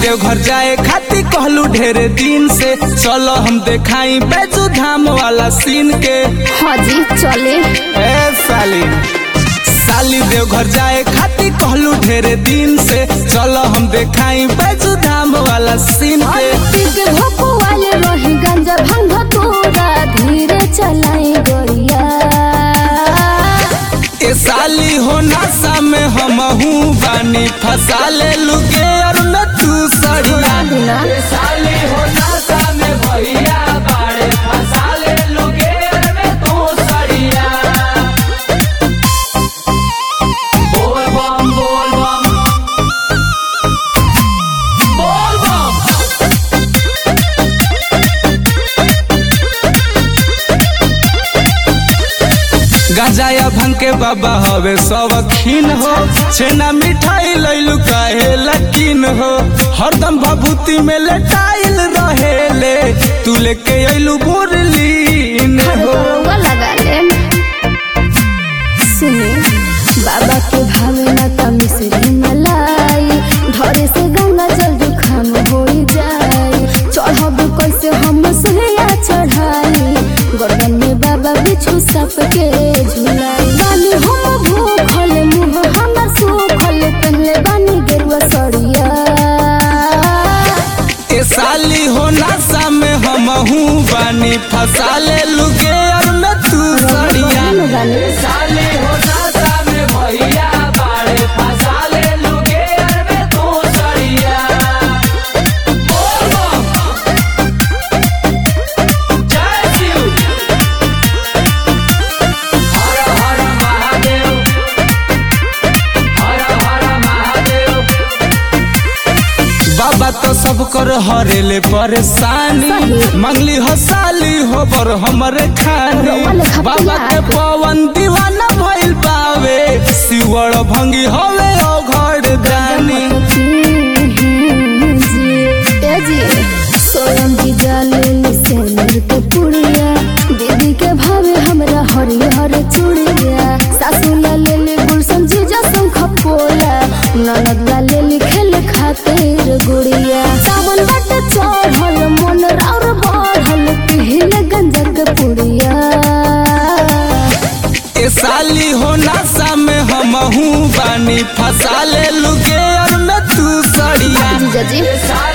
देवघर जाए खाती कहलू ढेरे दिन से चलो हम देखाई बैजू धाम वाला सीन के हाँ जी चले ए साली साली देवघर जाए खाती कहलू ढेरे दिन से चलो हम देखाई बैजू धाम वाला सीन के फिक्र हो पुआल रही गंजा भंग तोरा धीरे चलाई गोरिया ए साली हो नशा में हम बानी फंसा ले लुगे और मैं तू सड़िया बिना ए साली हो नशा में भैया बाड़े फंसा ले लुगे और मैं तू सड़िया बोल बम बोल बम बोल बम गांजाया भंग के बाबा हवे शौकीन हो छेना मिठाई लैलू काहे लकीन हो हरदम भभूति में लटाइल रहेले तू लेके अइलू बुरलीन हो रउआ लगा ले सुने बाबा के भावे ना तमी से मलाई धरे से गंगा जल जुखाम हो जाए चढ़ब कैसे हम सुहैया चढ़ाई गर्दन में बाबा बिछू सप के झुलाई बानी हम भूखल मुँह हमर सूखल पहले बानी गेरुआ सड़िया ए साली हो नशा में हम बानी फंसा ले लुगे और मैं तू सड़िया बानी साली हो नशा में भैया बाड़े फंसा ले लुगे और मैं तू सड़िया बोल बम जय शिव हर हर महादेव हर हर महादेव बाबा तो सब कर हरेले परेशानी सही। मंगली हो साली हो बर हमरे खानी रउआ लेखा बाबा के पिया। पवन दीवाना भइल बावे सिवड़ भंगी होवे ओ घर दानी स्वयं जी जाले से के पुड़िया दीदी के भावे हमरा हरिहर चूड़िया सासू ला ले ले गुलशन जीजा शंख पोला ननद ला ले ले खेल खातिर गुड़िया सावन बट चढ़ल मन और बढ़ल पिहिले गंजा के पुड़िया ए साली हो नशा में हम बानी फंसा ले लुगे और मैं तू सड़िया जीजा जी साली